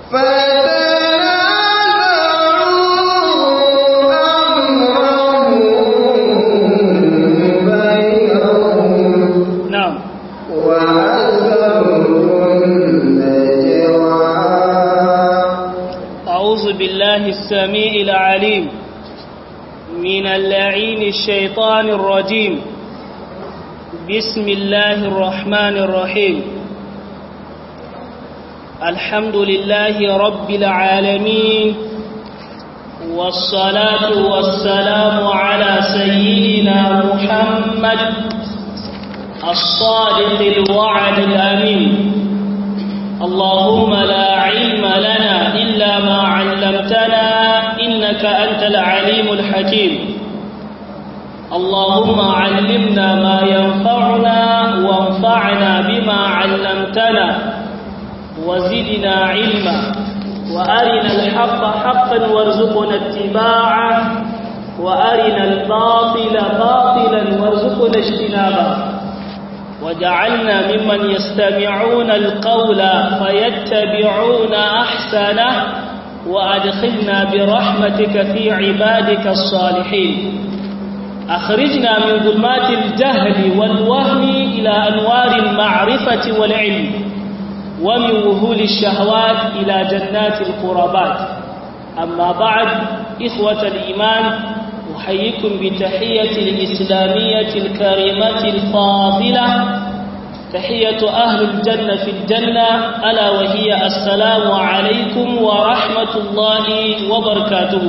نعم أعوذ بالله السميع العليم من اللعين الشيطان الرجيم بسم الله الرحمن الرحيم الحمد لله رب العالمين والصلاة والسلام على سيدنا محمد الصادق الوعد الأمين اللهم لا علم لنا إلا ما علمتنا إنك أنت العليم الحكيم اللهم علمنا ما ينفعنا وانفعنا بما علمتنا وزدنا علما وأرنا الحق حقا وارزقنا اتباعه وأرنا الباطل باطلا وارزقنا اجتنابه وجعلنا ممن يستمعون القول فيتبعون أحسنه وأدخلنا برحمتك في عبادك الصالحين أخرجنا من ظلمات الجهل والوهم إلى أنوار المعرفة والعلم ومن وهول الشهوات إلى جنات القربات أما بعد إخوة الإيمان أحييكم بتحية الإسلامية الكريمة الفاضلة تحية أهل الجنة في الجنة ألا وهي السلام عليكم ورحمة الله وبركاته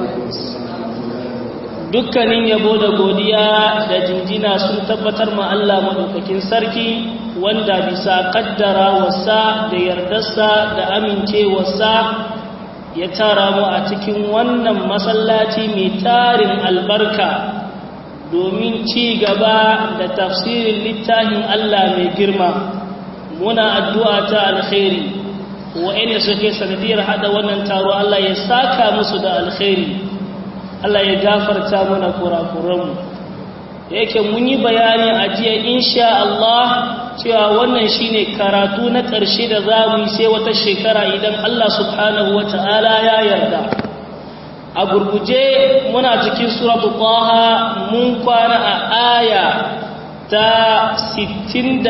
dukkanin yabo da godiya da jinjina sun tabbatar ma Allah madaukakin sarki wanda bisa kaddara wasa da yardarsa da amincewarsa ya tara mu a cikin wannan masallaci mai tarin albarka domin ci gaba da tafsirin littafin Allah mai girma muna addu'a ta alkhairi wa'inda suke sanadiyar hada wannan taro Allah ya saka musu da alkhairi Allah ya gafarta mana kurakuranmu yake mun yi bayani a jiya insha Allah cewa wannan shine karatu na ƙarshe da za mu yi sai wata shekara idan Allah subhanahu wa ta'ala ya yarda a gurguje muna cikin suratu qaha mun kwana a aya ta 65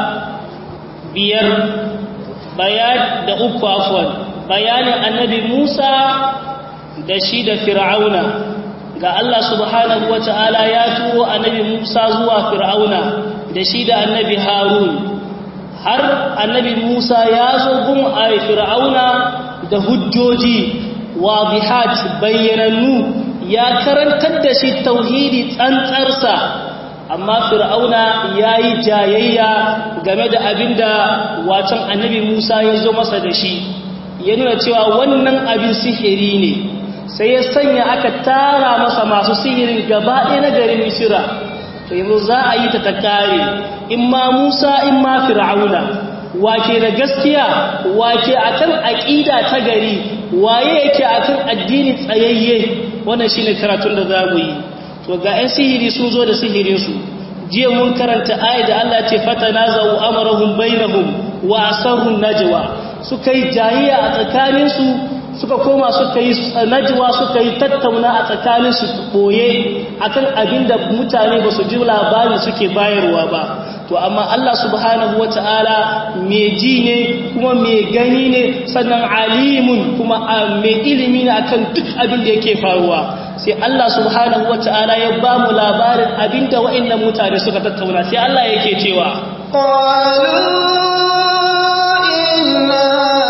bayan da uku afwan bayanin annabi Musa da shi da fir'auna ga Allah subhanahu wa ta'ala ya turo annabi Musa zuwa fir'auna da shi da annabi Harun har annabi Musa ya zo gun a fir'auna da hujjoji wadihat bayyanannu ya karantar da shi tauhidi tsantsarsa amma fir'auna ya yi jayayya game da abinda wacan annabi Musa ya zo masa da shi ya nuna cewa wannan abin sihiri ne sai ya sanya aka tara masa masu sihirin gaba ɗaya na garin misira to yanzu za a yi ta ta kare in ma musa in ma fir'auna wake da gaskiya wake akan aƙida ta gari waye yake akan addini tsayayye wannan shine karatun da za mu yi to ga 'yan sihiri sun zo da sihirinsu jiya mun karanta ayat da Allah ce fatanazau amrahum bainahum wa asarrun najwa suka yi jahiya a tsakaninsu suka koma suka yi najwa suka yi tattauna a tsakanin su boye akan abinda mutane ba su ji labarin suke bayarwa ba to amma Allah subhanahu wata'ala mai ji ne kuma mai gani ne sannan alimun kuma mai ilimi ne akan duk abin da yake faruwa sai Allah subhanahu wata'ala ya ba mu labarin abinda wa'annan mutane suka tattauna sai Allah yake cewa qalu inna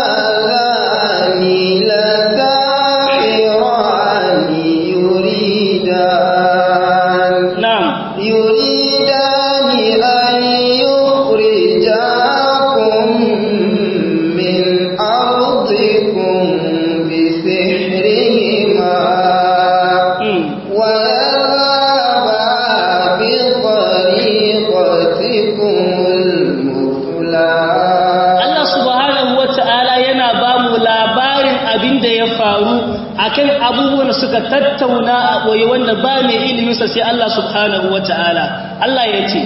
akan abubuwan suka tattauna a ɓoye wanda ba mai iliminsa sai Allah subhanahu wa ta'ala Allah ya ce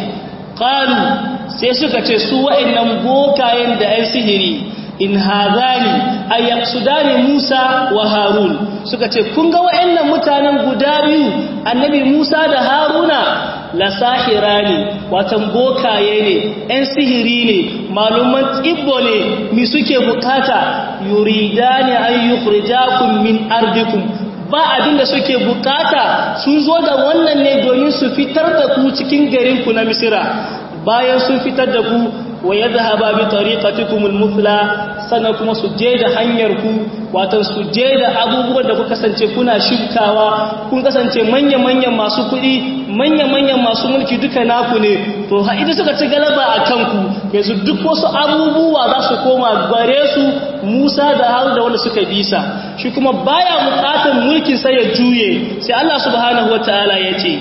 ƙalu sai suka ce su wa'innan bokayen da ‘yan sihiri in hazani ayyaqsudani Musa wa Harun suka ce kun ga wayannan mutanen guda biyu annabi Musa da Haruna la sahirani watan bokaye ne ɗan sihiri ne maluman tsibbo ne mi suke bukata yuridani an yukhrijakum min ardikum ba abin da suke bukata sun zo da wannan ne domin su fitar da ku cikin garinku na misira bayan sun fitar da ku wa ya zahaba bi tariqatikumul mufla sannan kuma su je da hanyar ku wato su je da abubuwan da ku kasance kuna shirkawa kun kasance manya-manyan masu kuɗi manya-manyan masu mulki duka naku ne to ha idan suka ci galaba a kanku yanzu duk wasu abubuwa za su koma gare su Musa da Harun da wanda suka bisa shi kuma baya bukatan mulkin sai ya juye sai Allah subhanahu wataala ya ce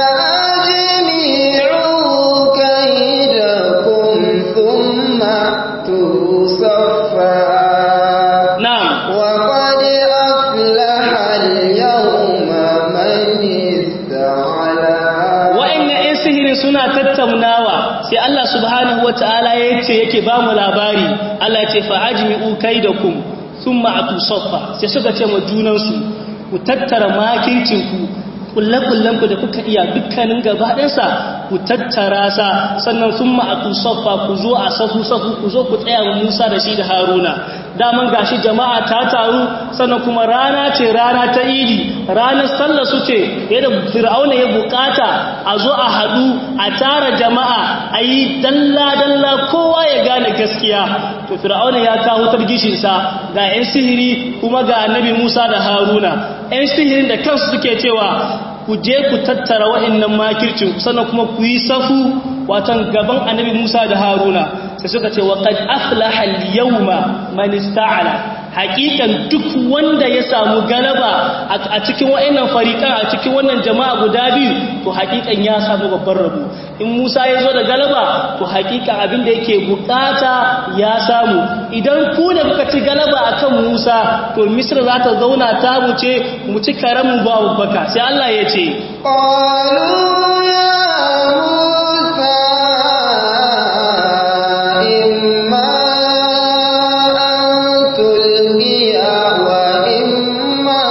فأجمعوا كيدكم ثم تصفى na'am وقد أفلح اليوم من استعلى wa'annan 'yan sihirin suna tattaunawa sai Allah subhanahu wa ta'ala ya ce yake ba mu labari Allah ce fa'ajmi'u kaidakum thumma atu saffa sai suka ce ma junansu ku tattara makircinku kullakullanku da kuka iya dukkanin gabaɗinsa ku tattara sa sannan sun ma'atu saffa ku zo a safu safu ku zo ku tsaya wa Musa da shi da Haruna daman gashi jama'a ta taru sannan kuma rana ce rana ta idi ranar sallah su ce yadda fir'auna ya bukata a zo a haɗu a tara jama'a a yi dalla-dalla kowa ya gane gaskiya to fir'auna ya kawo targishinsa ga 'yan sihiri kuma ga annabi Musa da Haruna 'yan sihirin da kansu suke cewa ku je ku tattara wa'annan makircin sannan kuma ku yi safu watan gaban annabi Musa da Haruna sai suka ce wa qad aflaha al-yawma man ista'ala hakikan duk wanda ya samu galaba a cikin wa'annan fariqan a cikin wannan jama'a guda biyu to hakikan ya samu babban rabo in Musa ya zo da galaba to hakikan abin da yake bukata ya samu idan ku da kuka ci galaba akan Musa to Misra za ta zauna ta mu ce mu ci karamu ba babbaka sai Allah ya ce قالوا يا موسى إما أن تلقي وإما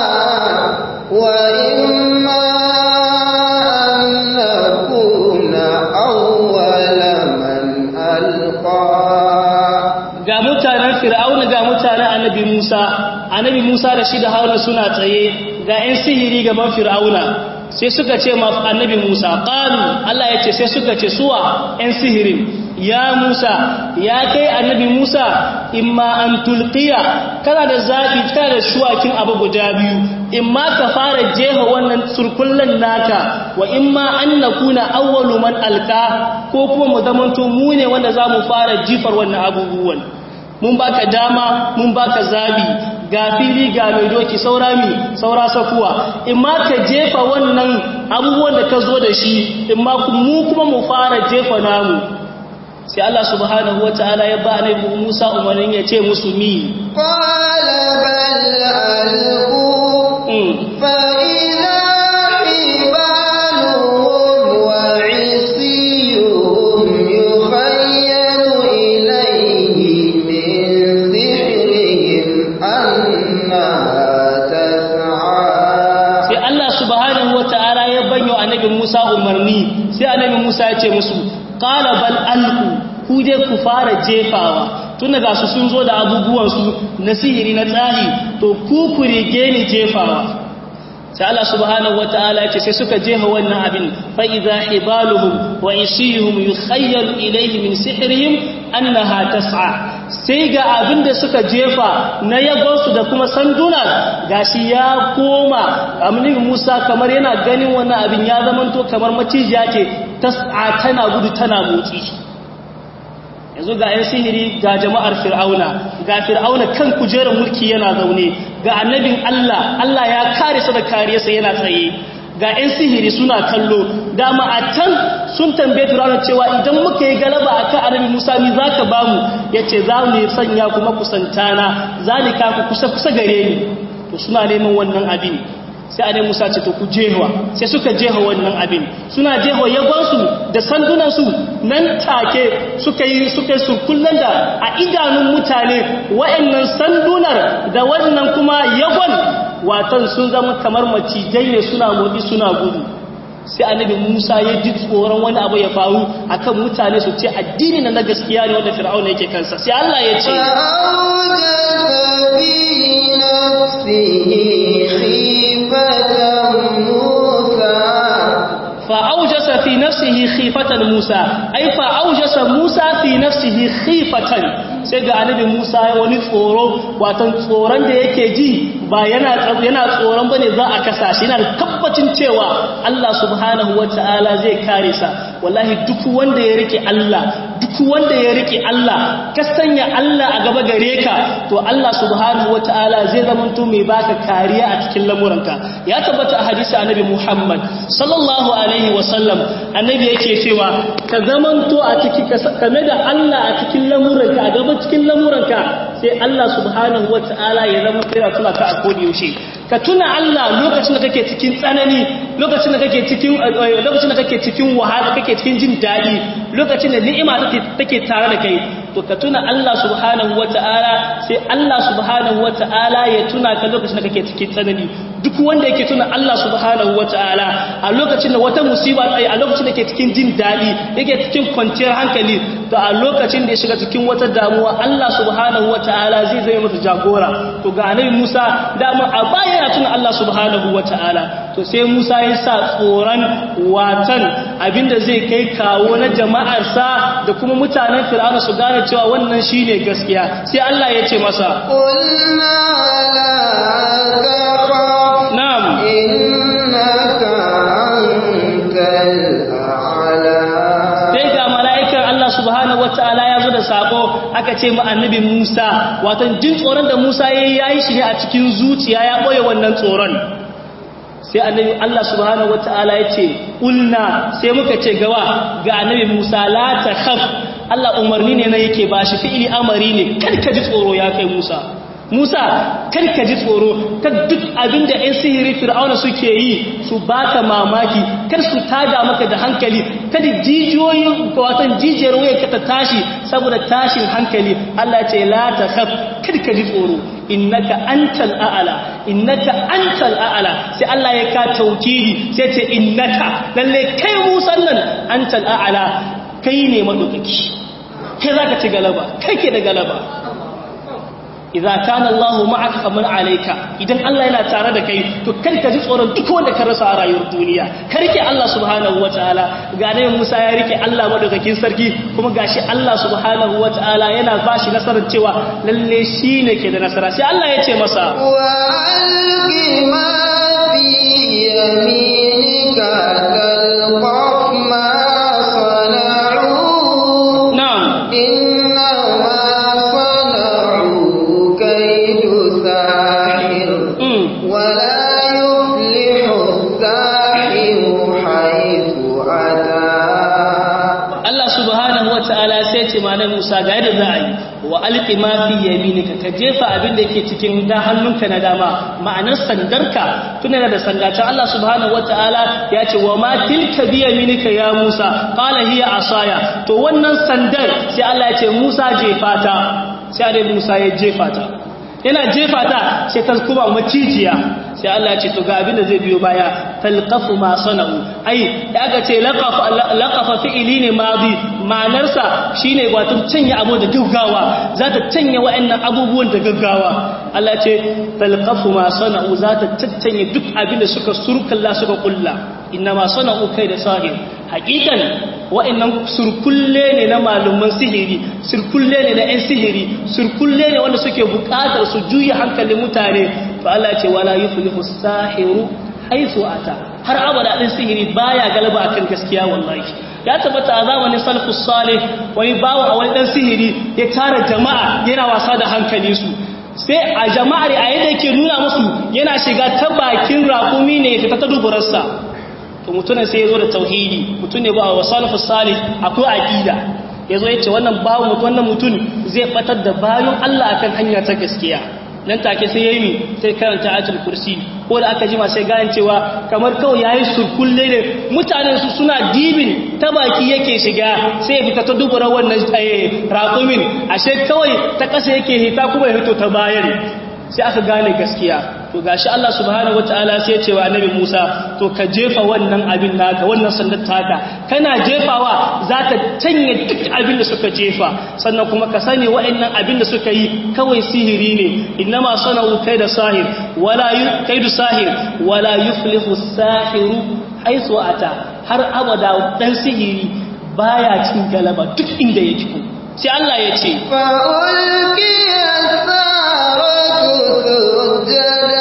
وإما أن نكون أول من ألقى ga mutanen fir'auna ga mutanen annabi Musa annabi Musa da shi da Haruna suna tsaye ga 'yan sihiri gaban fir'auna sai suka ce ma annabi Musa qalu Allah ya ce sai suka ce suwa 'yan sihirin ya Musa ya kai annabi Musa imma an tulqiya kana da zabi kana da shuwakin abu guda biyu imma ka fara jefa wannan surkullan naka wa imma an nakuna awwalu man alqa ko kuma mu zamanto mu ne wanda zamu fara jifar wannan abubuwan mun baka dama mun baka zabi ga fili ga mai doki saura mi saura sakuwa in ma ka jefa wannan abubuwan da ka zo da shi in ma mu kuma mu fara jefa namu sai Allah subhanahu wataala ya ba annabi Musa umarnin ya ce musu mi قال بل ألقوا mm. فإذا حبالهم وعصيهم يخيل إليه من سحرهم أنها تسعى sai Allah subhanahu wataala ya banyo annabi Musa umarni sai annabi Musa ya ce musu qala bal alqu ku je ku fara jefawa tun daga su sun zo da abubuwan su na sihiri na tsari to ku ku rige ni jefawa sai Allah subhanahu wataala ya ce sai suka jefa wannan abin fa idza hibaluhum wa isihum yukhayyalu ilayhi min sihrihim annaha tas'a sai ga abin da suka jefa na yagonsu da kuma sanduna gashi ya koma aminin Musa kamar yana ganin wannan abin ya zamanto kamar macijiya ce tas'a tana gudu tana motsi yanzu ga 'yan sihiri ga jama'ar fir'auna ga fir'auna kan kujerar mulki yana zaune ga annabin Allah Allah ya kare sa da kariyarsa yana tsaye ga 'yan sihiri suna kallo dama a can sun tambaye fir'auna cewa idan muka yi galaba a kan annabi musa mi za ka ba mu ya ce za mu sanya kuma kusantana za ni kaku kusa kusa gare ni to suna neman wannan abin sai annabi Musa ce to ku jehawa sai suka jeha wannan abin suna jeha yagonsu da sandunansu nan take suka yi suka yi surkullan da a idanun mutane wa'annan sandunar da wannan kuma yagon watan sun zama kamar macijai ne suna motsi suna gudu sai annabi Musa ya ji tsoron wani abu ya faru akan mutane su ce addini na gaskiya ne wanda Fir'auna yake kansa sai Allah ya ce فأوجس في نفسه خيفة موسى فأوجس في نفسه خيفة موسى أي فأوجس موسى في نفسه خيفة sai ga annabi Musa ya wani tsoro watan tsoron da yake ji ba yana yana tsoron bane za a kasa shi yana tabbacin cewa Allah subhanahu wataala zai kare sa wallahi duk wanda ya rike Allah duk wanda ya rike Allah ka sanya Allah a gaba gare ka to Allah subhanahu wataala zai zamanto mai baka kariya a cikin lamuranka ya tabbata a hadisi annabi Muhammad sallallahu alaihi wasallam annabi yake cewa ka zamanto a cikin kame da Allah a cikin lamuranka a gaba cikin lamuranka sai Allah subhanahu wataala ya zama kira tuna ka a kodi yaushe ka tuna Allah lokacin da kake cikin tsanani lokacin da kake cikin lokacin da kake cikin wahala kake cikin jin daɗi lokacin da ni'ima take tare da kai to ka tuna Allah subhanahu wata'ala sai Allah subhanahu wata'ala ya tuna ka lokacin da kake cikin tsanani duk wanda yake tuna Allah subhanahu wata'ala a lokacin da wata musiba tsaye a lokacin da yake cikin jin daɗi yake cikin kwanciyar hankali to a lokacin da ya shiga cikin wata damuwa Allah subhanahu wata'ala zai zai masa jagora to ga annabi Musa dama a baya yana tuna Allah subhanahu wata'ala to sai Musa ya sa tsoron watan abinda zai kai kawo na jama'arsa da kuma mutanen Fir'auna su gane cewa wannan shine gaskiya sai Allah ya ce masa قلنا لا تخف na'am إنك أنت الأعلى sai ga mala'ikan Allah subhanahu wata'ala ya zo da sako aka ce ma annabi Musa watan jin tsoron da Musa ya yi yayi shi ne a cikin zuciya ya boye wannan tsoron sai annabi Allah subhanahu wata'ala ya ce ulna sai muka ce gawa ga annabi Musa la takhaf Allah umarni ne na yake bashi fi'ili amari ne kar ka ji tsoro ya kai Musa Musa kar ka ji tsoro kar duk abinda ɗan sihiri fir'auna suke yi su baka mamaki kar su tada maka da hankali kada jijiyoyin watan jijiyar waya ka ta tashi saboda tashin hankali Allah ce la takhaf kar ka ji tsoro innaka antal a'ala innaka antal a'ala sai Allah ya ka taukidi sai ce innaka lalle kai Musa nan antal a'ala kai ne madaukaki kai zaka ci galaba kai ke da galaba idza kana Allahu ma'aka faman alayka idan Allah yana tare da kai to kar ka ji tsoron duk wanda ka rasa a rayuwar duniya ka rike Allah subhanahu wataala ga ne Musa ya rike Allah madaukakin sarki kuma gashi Allah subhanahu wataala yana bashi nasarar cewa lalle shine ke da nasara sai Allah ya ce masa وألق ما في يمينك تلقف ما صنعوا na'am إنما صنعوا كيد ساحر mm. ولا يفلح الساحر حيث أتى Allah subhanahu wataala sai ce ma nan Musa ga yadda za a yi wa alqi ma fi yaminika ka jefa abin da yake cikin da hannunka na dama ma'anar sandarka tuna da sandata Allah subhanahu wataala ya ce wa ma tilka bi yaminika ya Musa qala hiya asaya to wannan sandar sai Allah ya ce Musa jefa ta sai Annabi Musa ya jefa ta yana jefa ta sai ta kuma macijiya sai Allah ya ce to ga abin da zai biyo baya talqafu ma sana'u ai da aka ce laqafa laqafa fi'ili ne madi ma'anarsa shine wato canya abu da gaggawa za ta canya wa'annan abubuwan da gaggawa Allah ya ce talqafu ma sana'u za ta tattanye duk abin da suka surkalla suka kulla inna ma sana'u kai da sahir hakikan wa'annan surkulle ne na malaman sihiri surkulle ne na 'yan sihiri surkulle ne wanda suke bukatar su juya hankalin mutane to Allah ce wala yuflihu sahiru haythu ata har abada din sihiri baya galaba akan gaskiya wallahi ya tabbata a zamanin salafus salih wani bawo a wani dan sihiri ya tara jama'a yana wasa da hankalin su sai a jama'ar a yadda yake nuna musu yana shiga ta bakin rakumi ne ya fita ta duburarsa to mutumin sai ya zo da tauhidi mutum ne ba wa salafus salih akwai aqida yazo yace wannan bawo mutum wannan mutum zai batar da bayan Allah akan hanya ta gaskiya nan take sai yayi mi sai karanta ayatul kursi ko da aka jima sai gane cewa kamar kawai yayi surkulle ne mutanen su suna dibin ta baki yake shiga sai ya fita ta dubura wannan raƙumin ashe kawai ta ƙasa yake hita kuma ya hito ta bayan sai aka gane gaskiya to gashi Allah subhanahu wataala sai ya ce wa annabi Musa to ka jefa wannan abin naka wannan sandar taka kana jefawa za ta canye duk abin da suka jefa sannan kuma ka sani wa'annan abin da suka yi kawai sihiri ne innama sana'u kaida sahir wala kaidu sahir wala yuflihu sahiru haythu ata har abada dan sihiri baya cin galaba duk inda yake ko sai Allah ya ce fa'ulqiya saratu sujada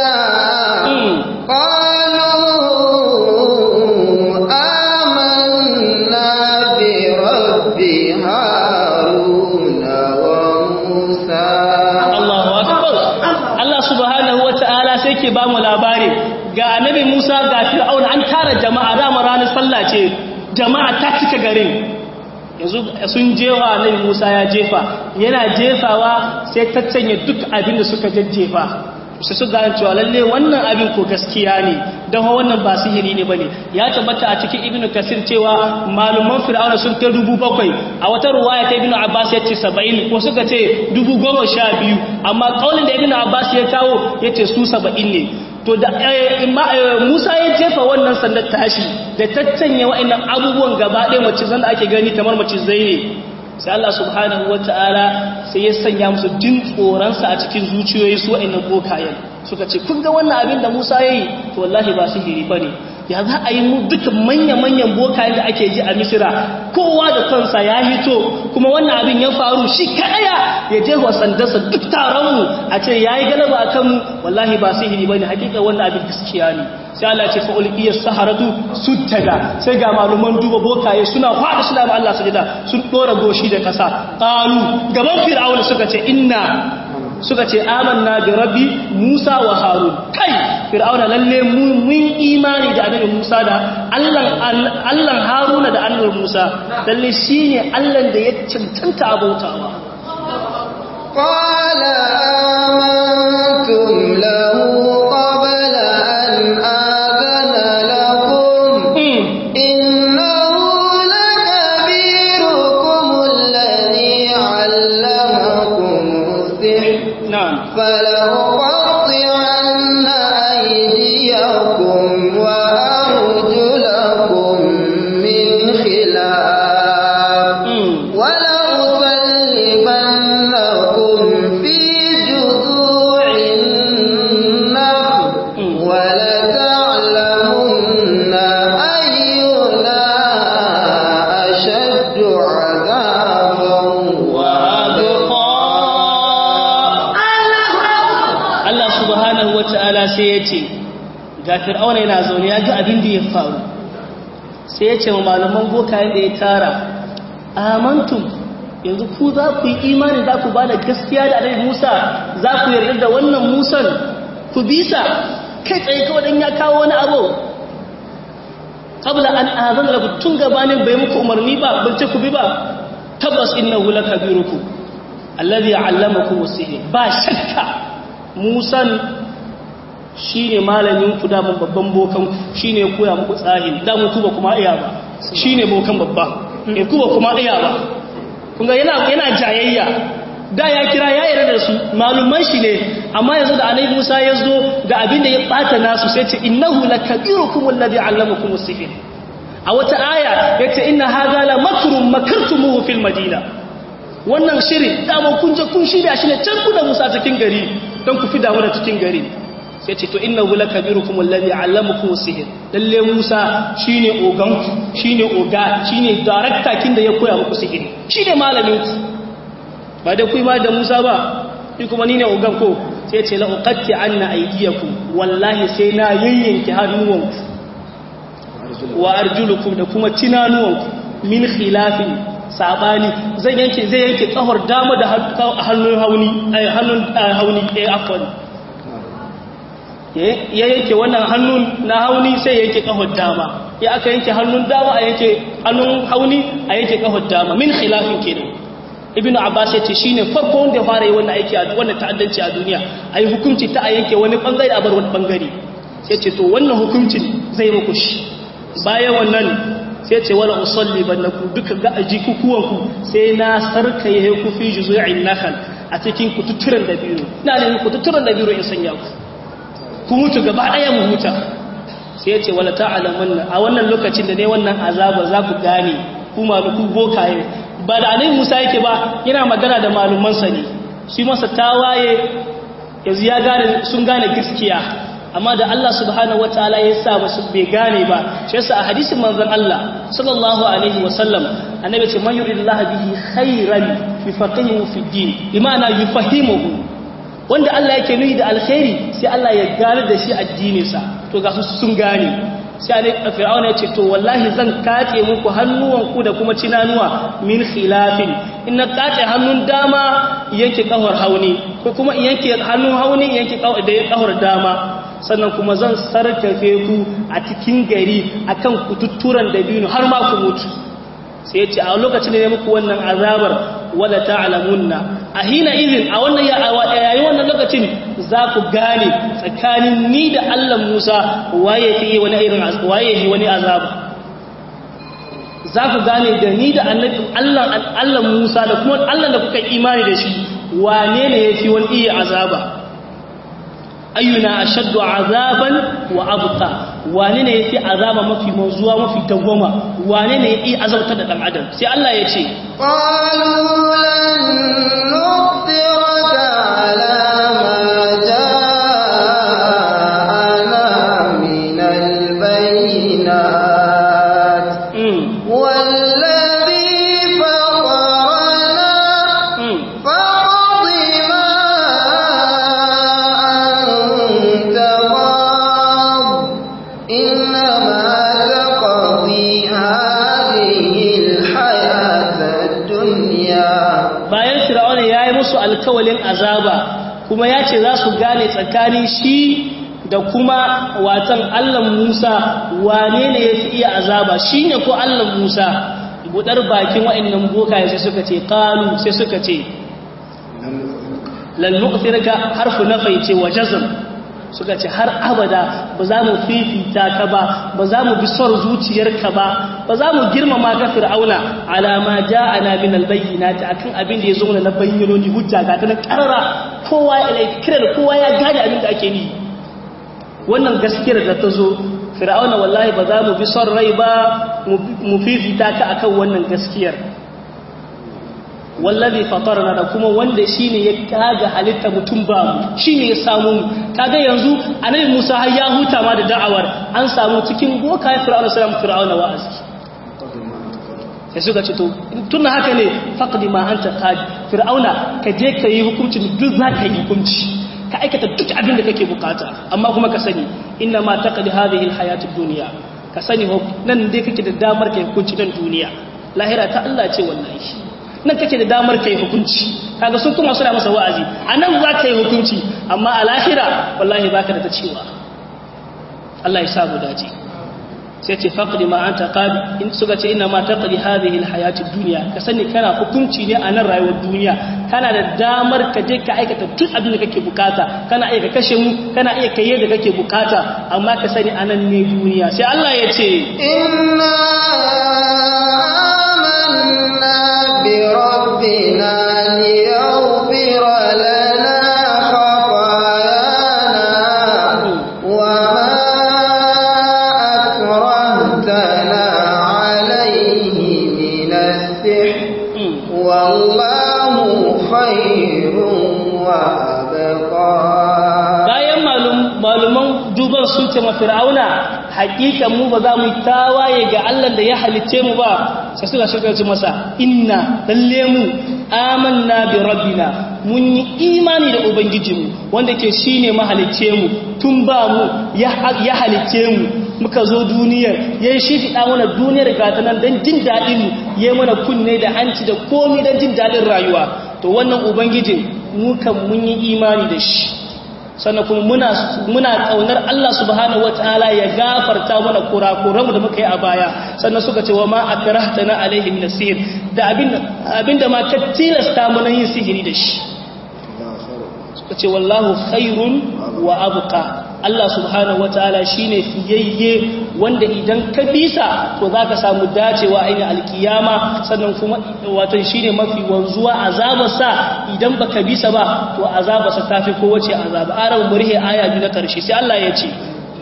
قالوا آمنا برب هارون وموسى Allahu akbar Allah subhanahu wataala sai ke ba mu labari ga annabi Musa ga Fir'aun an tara jama'a dama ranar sallah ce jama'a ta cika garin yanzu sun jefa annabi Musa ya jefa yana jefawa sai ta canye duk abin da suka jajjefa su su gane cewa lalle wannan abin ko gaskiya ne don wannan ba sihiri ne bane ya tabbata a cikin ibnu kasir cewa maluman fir'auna sun kai dubu bakwai a wata ruwaya ta ibnu abbas ya ce saba'in ko suka ce dubu goma sha biyu amma kaulin da ibnu abbas ya kawo ya ce su saba'in ne to da musa ya jefa wannan sandar tashi da tattanya wa'annan abubuwan gaba ɗaya macizan da ake gani kamar macizai ne sai Allah subhanahu wata'ala sai ya sanya musu jin tsoronsa a cikin zuciyoyi su wa'annan bokayen suka ce kun ga wannan abin da Musa yayi to wallahi ba sihiri bane ya za a yi mu duka manya-manyan bokayen da ake ji a Misira kowa da kansa ya hito kuma wannan abin ya faru shi kadaya ya je wa sandarsa duk taron mu a ce yayi galaba akan mu wallahi ba sihiri bane hakika wannan abin gaskiya ne sai Allah ce fa'ul iya saharatu sujjada sai ga maluman duba bokaye suna fada suna ba Allah sujada sun dora goshi da kasa qalu gaban fir'auna suka ce inna suka ce amanna bi rabbi Musa wa Harun kai fir'auna lalle mun imani da annabi Musa da Allah Allah Haruna da annabi Musa lalle shine Allah da ya cancanta abautawa قال آمنتم له قبل أن آذن لكم إنه لكبيركم الذي علمكم السحر na'am فلأقطعن أيديكم وأرجلكم من خلاف ولأصلبنكم في جذوع النخل ولتعلمن أينا أشد عذابا وأبقى Allah subhanahu wa ta'ala sai ya ce, ga fir'auna yana zaune ya ga abin da ya faru, sai ya ce wa malaman bokayen da ya tara, amantum yanzu ku za ku yi imani za ku ba da gaskiya da alai Musa za ku yarda da wannan Musan ku bisa kai tsaye kawai dan ya kawo wani abu. Kabla an azan da tun gabanin bai muku umarni ba, ban ce ku bi ba, tabbas innahu lakabirukum alladhi allamakum as-sihr ba shakka musan shi ne malamin ku damun babban bokan shi ne koya muku tsahin damun ku ba kuma iya ba shi ne bokan babba e ku ba kuma iya ba kunga yana yana jayayya da ya kira ya yarda da su malumman shi ne amma yanzu da annabi Musa ya zo da abin da ya bata nasu sai ce innahu lakabirukum alladhi allamakum as-sihr a wata aya yace inna hadha la makrun makartumuhu fil madina wannan shirin dama kun je kun shirya shi ne can ku da Musa cikin gari don ku fi damu da cikin gari sai ce to innahu lakabirukum alladhi allamakum sihr lalle Musa shine ogan ku shine oga shine director kin da ya koya muku sihiri shine malamin ku ba da kuyi ma da Musa ba ni kuma ni ne ogan ko sai ce la uqatti anna aydiyakum wallahi sai na yayyanke hannuwanku wa arjulukum da kuma tinanuwanku min khilafin sabani zai yanke zai yanke tsahor dama da hannun hauni hannun hauni eh afwan ya yanke wannan hannun na hauni sai yanke kahon dama ya aka yanke hannun dama a yanke hannun hauni a yanke kahon dama min khilafin kenan ibnu abbas ya ce shine farko wanda ya fara yi wannan aiki a wannan ta'addanci a duniya ayi hukunci ta a yanke wani bangare a bar wani bangare sai ce to wannan hukuncin zai muku shi bayan wannan sai ce wala usalli bannaku duka ga aji kukuwanku sai na sarkaye ku fi juzu'in nakal a cikin kututturen da biyu ina ne kututturen da biyu in sanya ku ku mutu gaba daya mu huta sai ya ce wala ta'lamunna a wannan lokacin da ne wannan azaba za ku gane ku maluku bokaye ba da annabi Musa yake ba yana magana da maluman sa ne shi masa tawaye yanzu ya gane sun gane gaskiya amma da Allah subhanahu wataala ya sa basu bai gane ba shi yasa a hadisin manzon Allah sallallahu alaihi wasallam annabi ce man yuridullahu bihi khairan yufaqihu fi din bima'ana yufahimuhu wanda Allah yake nuni da alkhairi sai Allah ya gane da shi addininsa to ga su sun gane sai a fir'auna ya ce to wallahi zan kace muku hannuwanku da kuma cinanuwa min khilafin in na kace hannun dama yanke kawar hauni ko kuma yanke hannun hauni yanke kawar da kawar dama sannan kuma zan sarkafe ku a cikin gari akan kututturan dabino har ma ku mutu sai ya ce a lokacin da ya muku wannan azabar wala ta'lamunna a hina izin a wannan yayin wannan lokacin za ku gane tsakanin ni da Allah Musa waye fi wani irin waye fi wani azaba za ku gane da ni da annabi Allah Allah Musa da kuma Allah da kuka imani da shi wane ne yafi wani iya azaba ayyuna ashaddu azaban wa abqa wane ne yafi azaba mafi manzuwa mafi dawwama wane ne yafi azabta da dan adam sai Allah ya ce qalu lan nu'thiraka ala ma ja'ana min al-bayyinat والذي فطرنا فاقض ما أنت قاض إنما تقضي هذه الحياة الدنيا bayan fir'auna ya yi musu alkawalin azaba kuma ya ce za su gane tsakanin shi da kuma watan Allah Musa wane ne ya fi iya azaba shi ne ko Allah Musa budar bakin wa'annan bokaye sai suka ce qalu sai suka ce lan nu'thirka harfu nafai ce wa jazm suka ce har abada ba za mu fifita ka ba ba za mu bi son zuciyarka ba ba za mu girmama ka fir'auna alama ja'ana min albayyinati akan abin da ya zo mana na bayyanoni hujja ga ta na karara kowa ya kira da kowa ya gane abin da ake ni wannan gaskiyar da ta zo fir'auna wallahi ba za mu bi son rai ba mu fifita ka akan wannan gaskiyar wallazi fatarna da kuma wanda shine ya kaga halitta mutum ba mu shine ya samu mu kaga yanzu annabi Musa har ya huta ma da da'awar an samu cikin boka fir'auna sallam fir'auna wa'azi sai suka ce to tun haka ne faqdi ma anta qadi fir'auna ka je ka yi hukunci duk za ka yi hukunci ka aikata duk abin da kake bukata amma kuma ka sani inna ma taqdi hadhihi alhayatid dunya ka sani nan dai kake da damar kai hukunci dan duniya lahira ta Allah ce wallahi nan kake da damar kai hukunci kaga sun kuma suna masa wa'azi anan za ka yi hukunci amma a lahira wallahi baka da ta cewa Allah ya sa mu dace sai ce faqdi ma anta qadi in suka ce inna ma taqdi hadhihi alhayati dunya ka sani kana hukunci ne a nan rayuwar duniya kana da damar ka je ka aikata duk abin da kake bukata kana iya ka kashe mu kana iya kai yadda kake bukata amma ka sani a nan ne duniya sai Allah ya ce inna amanna bi rabbina liyaghfira lana khatayana wa ma akrahtana alayhi min as-sihr wallahu khairun wa abqa bayan maluman duban sun ce ma fir'auna hakikan mu ba za mu tawaye ga Allah da ya halicce mu ba sai suka shirka ce masa inna lalle mu amanna bi rabbina mun yi imani da ubangijinmu wanda ke shine mahalicce mu tun ba mu ya halicce mu muka zo duniyar ya yi shifiɗa mana duniyar gata nan don jin daɗin mu ya mana kunne da hanci da komi don jin daɗin rayuwa to wannan ubangijin mu kan mun yi imani da shi sannan kuma muna muna kaunar Allah subhanahu wataala ya gafarta mana kurakuranmu da muka yi a baya sannan suka ce wa ma akrahtana alaihi nasir da abinda abinda ma ka tilasta mana yin sihiri da shi suka ce wallahu khairun wa abqa Allah subhanahu wataala shine fiyayye wanda idan ka bisa to zaka samu dacewa ainihin alkiyama sannan kuma wato shine mafi wanzuwa azabarsa idan baka bisa ba to azabarsa tafi kowace azaba aran murhi aya biyu na karshe sai Allah ya ce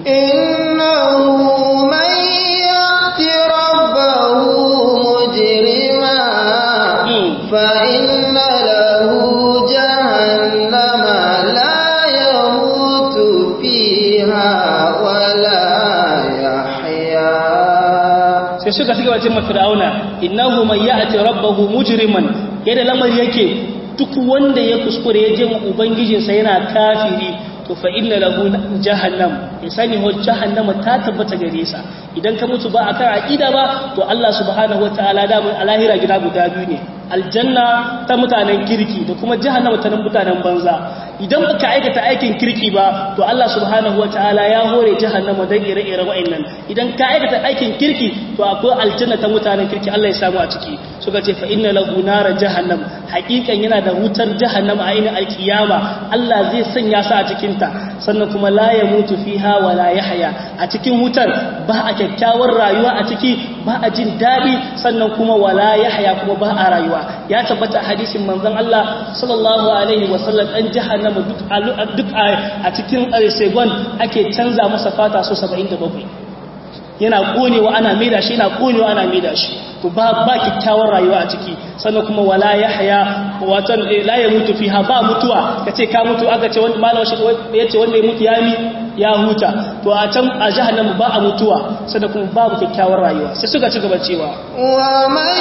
innahu man ya'ti rabbahu mujrima fa inna lahu jahannama la yamutu fiha wa la yahya sai suka suka wace mafir'auna innahu man ya'ti rabbahu mujriman yadda lamari yake duk wanda ya kuskure ya je ubangijinsa yana kafiri to fa inna lahu jahannam ya sani ho jahannama ta tabbata gare sa idan ka mutu ba akan aqida ba to Allah subhanahu wataala da mun alahira gida guda biyu ne aljanna ta mutanen kirki da kuma jahannama ta mutanen banza idan baka aikata aikin kirki ba to Allah subhanahu wataala ya hore jahannama dan ire-ire wa'annan idan ka aikata aikin kirki to akwai aljanna ta mutanen kirki Allah ya samu a ciki suka ce fa inna lahu nara jahannam hakikan yana da wutar jahannama a ina alkiyama Allah zai sanya sa a cikin ta sannan kuma la yamutu fiha wa la yahya a cikin wutar ba a kyakkyawar rayuwa a ciki ba a jin dadi sannan kuma wala yahya kuma ba a rayuwa ya tabbata hadisin manzon Allah sallallahu alaihi wasallam dan jahannama duk duk a cikin segon ake canza masa fata so 77 yana konewa ana maida shi yana konewa ana maida shi to ba ba kyakkyawar rayuwa a ciki sannan kuma wala yahya watan la ya mutu fiha ba mutuwa kace ka mutu aka ce wanda malama shi yace wanda ya mutu ya mi ya huta to a can a jahannama ba a mutuwa sannan kuma babu kyakkyawar rayuwa sai suka ci gaba cewa wa man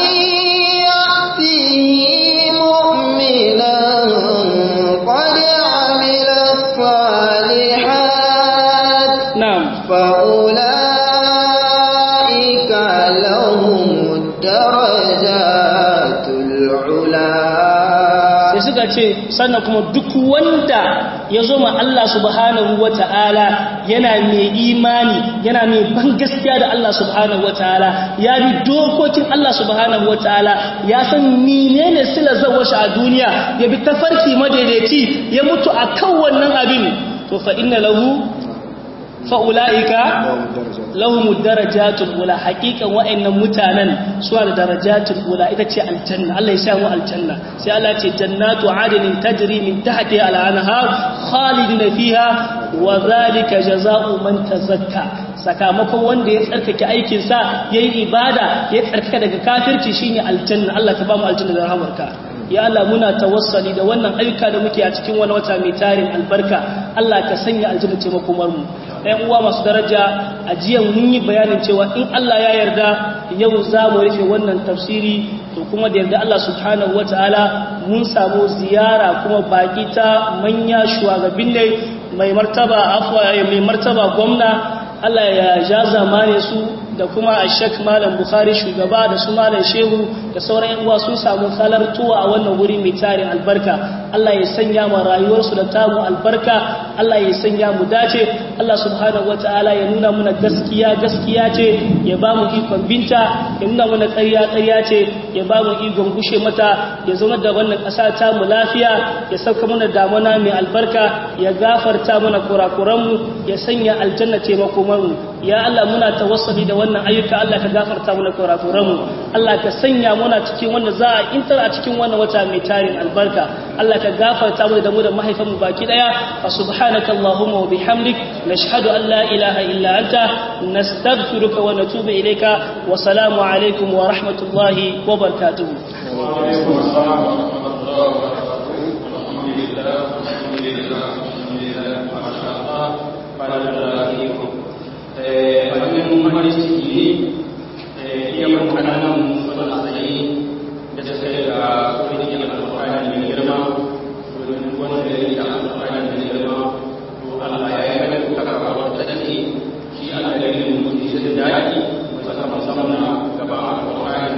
ya'tihi mu'minan qad 'amila salihat na'am fa ulaika lahum darajatul 'ula sai suka ce sannan kuma duk wanda ya zo ma Allah subhanahu wata'ala yana mai imani yana mai ban gaskiya da Allah subhanahu wata'ala ya bi dokokin Allah subhanahu wata'ala ya san menene sila zawashi a duniya ya bi tafarki madaidaici ya mutu akan wannan abin to fa inna lahu fa ulaika lahum darajatul ula haqiqan wa'annan mutanen suna da darajatul ula ita ce aljanna Allah ya sa mu aljanna sai Allah ce jannatu adnin tajri min tahtiha al-anhar khalidina fiha wa zalika jazaa'u man tazakka sakamakon wanda ya tsarkake aikin sa yayi ibada ya tsarkaka daga kafirci shine aljanna Allah ka ba mu aljanna da rahmarka ya Allah muna tawassali da wannan ayyuka da muke a cikin wani wata mai tarin albarka Allah ka sanya aljanna ce makomar mu ɗayan uwa masu daraja a jiya mun yi bayanin cewa in Allah ya yarda yau za mu rufe wannan tafsiri to kuma da yarda Allah subhanahu wataala mun samu ziyara kuma baki ta manya shugaban ne mai martaba afwa mai martaba gwamna Allah ya ja zamane su da kuma a shek malam bukhari shugaba da su malam shehu da sauran yan uwa sun samu halartuwa a wannan wuri mai tarin albarka Allah ya sanya mu rayuwarsu da tamu albarka Allah ya sanya mu dace Allah subhanahu wataala ya nuna muna gaskiya gaskiya ce ya ba mu ikon binta ya nuna muna ƙarya ƙarya ce ya ba mu ikon gushe mata ya zama da wannan ƙasa ta mu lafiya ya sauka mana damuna mai albarka ya gafarta mana kurakuranmu ya sanya aljanna ce makomarmu ya Allah muna tawassuli da wannan ayyuka Allah ka gafarta mana kurakuranmu Allah ka sanya muna cikin wanda za a intar a cikin wannan wata mai tarin albarka Allah ka gafarta mana da mu da mahaifanmu baki daya fa subhanaka allahumma wa bihamdik nashhadu an la ilaha illa anta nastaghfiruka wa natubu ilayka wa salamu alaikum wa rahmatullahi wa barakatuh abin mahimmanci ne iya mun kananan suna tsaye da suka yi da kwamitin alfahari mai girma domin wanda ya yi da alfahari mai girma to Allah ya yi mai kuka kawo ta ce shi alƙalin mutum shi da daɗi musamman musamman gaba alfahari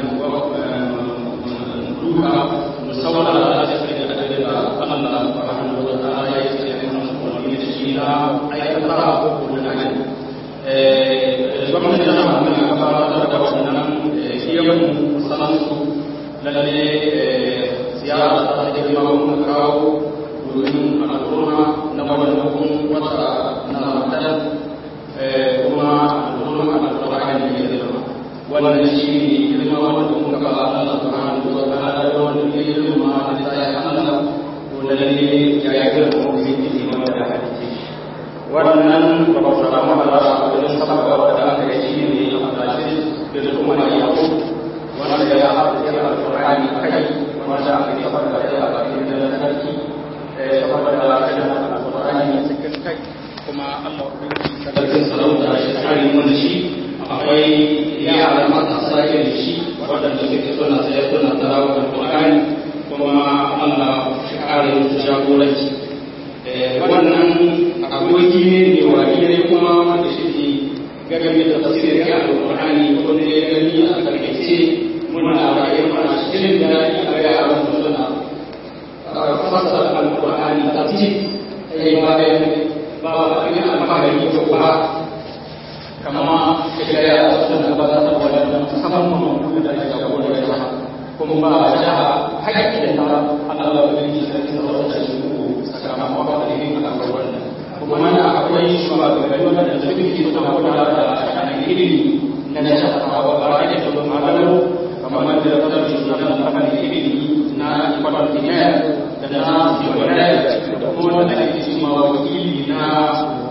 duka musamman da ya sai da adadin da Allah subhanahu wa ta'ala ya ce ya yi wani da shi na aikata ko kuma na gwamnati tana muna gabatar da wannan shiyan sanansu lalle ziyara ta ta girma mun kawo domin al'umma na wannan wata na wannan shi ne girma wanda muka ba Allah subhanahu wa ta'ala da wanda ke girma da sai Allah to lalle ya yi girma ko zai yi wanda da hadisi wannan ba ba samu Allah a wajen sababa da aka yi shi ne Abdulaziz bin Umar Yaqub wanda ya haɗa da Al-Qur'ani kai wanda aka yi sababa da ya bakin da sarki eh sababa da Al-Qur'ani cikin kai kuma Allah ubangiji sarkin sarauta shi kare mun shi akwai yara matasa irin shi waɗanda suke suna tsaye suna tarawa da Qur'ani kuma Allah shi kare musu jagoranci wannan aboki ne ne wani ne kuma wanda shi ke game da tafsirin Al-Qur'ani wanda ya gani a karkace muna raye mana shirin da a ga yaran suna fasara Al-Qur'ani tafsir sai bayan ba abin alfahari da ba kama ita ya suna gabatar da wadannan musamman da ake gabo da jaha kuma ba a jaha haƙƙin ta Allah da yi sarki da wata shi uku sakamakon alheri a kan wannan kuma mana akwai shugabanni wanda suke suna kula da sha'anin ilimi na jaha ba ba da da malamo kamar da kasar shugaban kamar ilimi na ikon kimiyya da na siyonai da kuma wanda ake cewa wakili na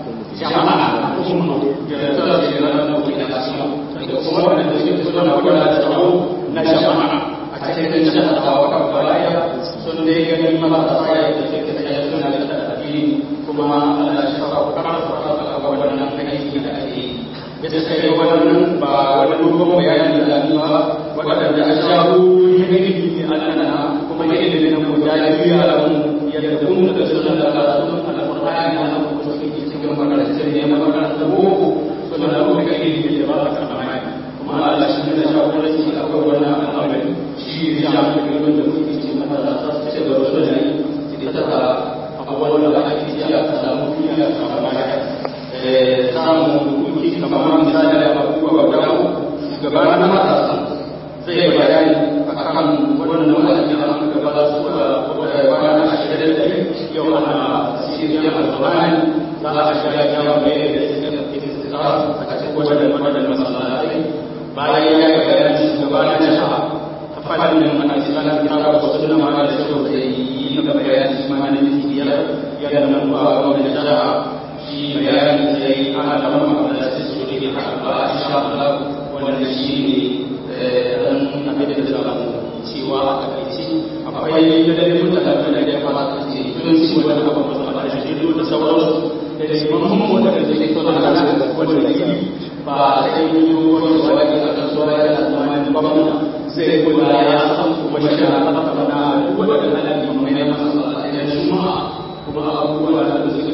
jama'a kuma da tsara da ranar da kuma da da kuma wanda suke suna kula da tsaro na jama'a a cikin jama'a a wata balaya sun dai gani marasa ya da suke tsaye suna da addini kuma Allah ya shafa karfafa a wannan aiki da ake yi bisa kai wannan ba wani dogon bayani da zamuwa waɗanda a shago ilimi ne Allah na kuma ilimi na mu ya yi yaran yadda kun da suna da karatun alƙur'ani na kuma suke cikin makarantar ne na makarantar boko suna da kuma ilimi da ba a tsammani kuma Allah shi ne jagoranci a kan wannan al'amari shi ya shafi ilimin da muke cikin makaranta su ce gaba da yi ita ta abubuwan da ake ji a samu fiye a tsammani samun kuki kamar misali da abubuwa guda uku gabanin matasa zai bayani a kan wannan wa'azi da an gaba da su da kwana ashirin da yau ana siriyar alfahari za a shiga yawa mai da istira a cikin wajen wajen masallatai bayan ya yi bayani gabanin jaha ta fannin ana islam kira da wasu suna ma da shi da yi na bayani ma na biyar yadda nan ba wani jaha shi bayani da yi ana da mamma da su su ne a ba a sha Allah wanda shi ne dan abin da zamu cewa a takaice akwai yadda mutane da ya kamata ce tun ci wani abu ba da shi da sauransu da shi mun wanda da ke tona da wanda yi ba sai yi wani wani a kasuwa yana zama ba zai kula ya san kuma shi na na wanda alaƙi mai na masa a juma'a kuma abubuwa da suke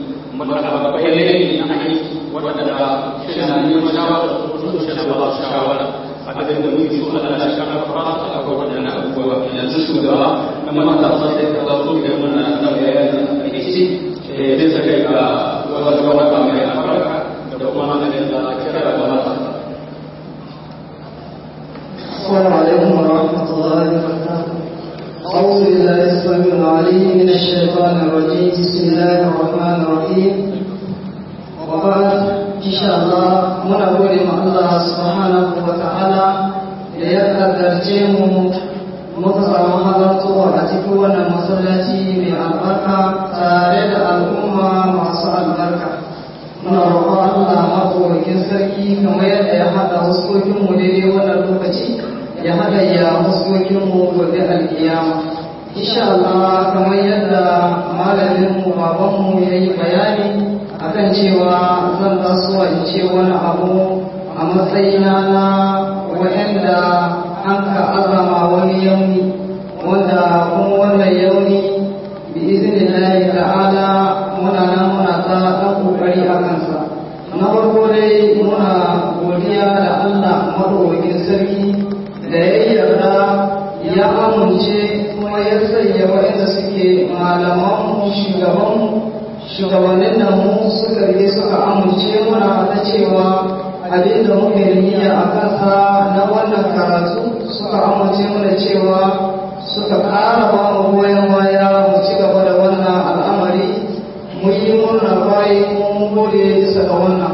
bayanai na aiki waɗanda shi na neman shawara su shi na ba su shawara a kadar da muke so Allah shi kan fara a ga waɗannan abubuwa yanzu shugaba na matasa sai ka zo so ga mana na bayani a aiki eh da kai ga wata wata mai albarka da kuma hannun da kira da matasa السلام عليكم ورحمة الله وبركاته أعوذ بالله السميع العليم من الشيطان الرجيم بسم الله الرحمن الرحيم وبعد إن شاء الله من أقول مع الله سبحانه وتعالى ليقدر جيمو muka samu halartowa a cikin wannan masallaci mai albarka tare da al'umma masu albarka muna roƙon Allah maɗaukakin sarki kamar yadda ya haɗa huskokinmu daidai wannan lokaci ya haɗa ya huskokinmu gobe alƙiyama insha Allah kamar yadda malaminmu babanmu ya yi bayani akan cewa zan tasowa in ce wani abu a matsayina na waɗanda an ka azama wani yauni wanda kuma wannan yauni bi izinin ta'ala muna nan muna ta ɗan ƙoƙari a kansa na farko dai muna godiya da Allah maɗaukakin sarki da ya yarda ya amince kuma ya sanya waɗanda suke malamanmu shugabanmu shugabannin da mu suka rige suka amince muna ta cewa abin da muke niyya a kansa na wannan karatu suka amince mana cewa suka ƙara ba mu goyon baya mu ci gaba da wannan al'amari mu yi murna bayan mun gode bisa ga wannan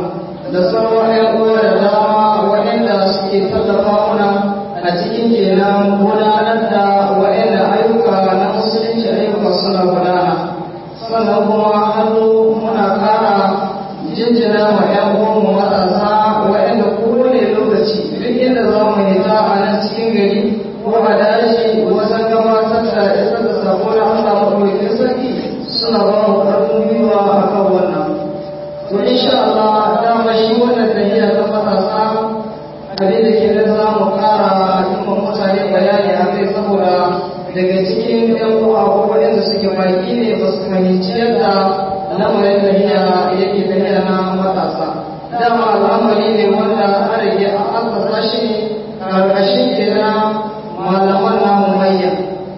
da sauran ‘yan uwa da dama waɗanda suke tallafa mana a cikin kenan gudanar da waɗanda ayyuka na musulunci ayyuka suna gudana sannan kuma hannu muna ƙara jinjina wa ‘yan uwanmu matasa waɗanda kowane lokaci duk inda za mu hita a nan cikin gari ko a daji wajen gabatar da isar da sako na Allah maɗaukakin sarki suna ba mu ƙarfin gwiwa a kan wannan. To insha Allah dama shi wannan tafiya ta matasa abin da ke da za mu ƙara yi wa mutane bayani a kai saboda daga cikin ‘yan uwa ko waɗanda suke baki ne ba su fahimci yadda lamarin tafiya yake tafiya na matasa. Dama al'amari ne wanda an rage a asasa shi ne ƙarƙashin kenan malaman namu manya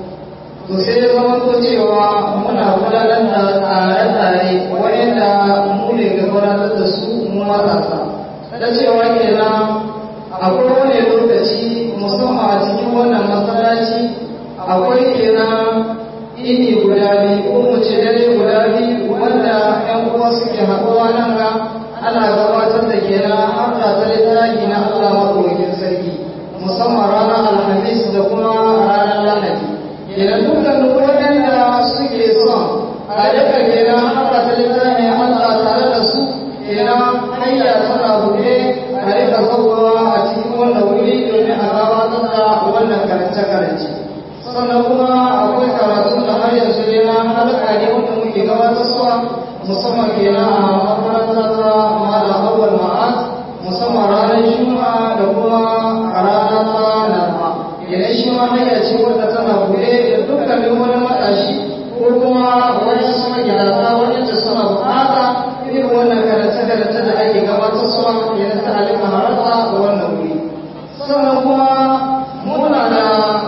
to sai ya zama ko cewa muna gudanar da tsare-tsare wayanda mu ne ga gudanar da su mu matasa da cewa kenan akwai wani lokaci musamman a cikin wannan masallaci akwai kenan ini guda biyu ko mu ce dare guda biyu wanda yan uwa suke haɗuwa nan ga ana gabatar da kenan har da ta littafi na Allah maɗaukakin sarki musamman ranar alhamis da kuma ranar lahadi kenan dukkan waɗanda suke son a daga kenan haka ta littafi Allah tare da su kenan hanya tana buɗe a rika zauwa a cikin wannan wuri domin a gabatar da wannan karance-karance sannan kuma akwai karatu da har yanzu ne na halaka ne wanda muke gabatar suwa musamman kenan a makarantar ta malam awwal ma'az musamman ranar juma'a da kuma ranar laraba idan shi ma hanya ce wadda tana buɗe da dukkanin wani matashi ko kuma wani su magidata waɗanda suna buƙata irin wannan karance-karance da ake gabatar suwa yana ta halika harata da wannan wuri sannan kuma muna da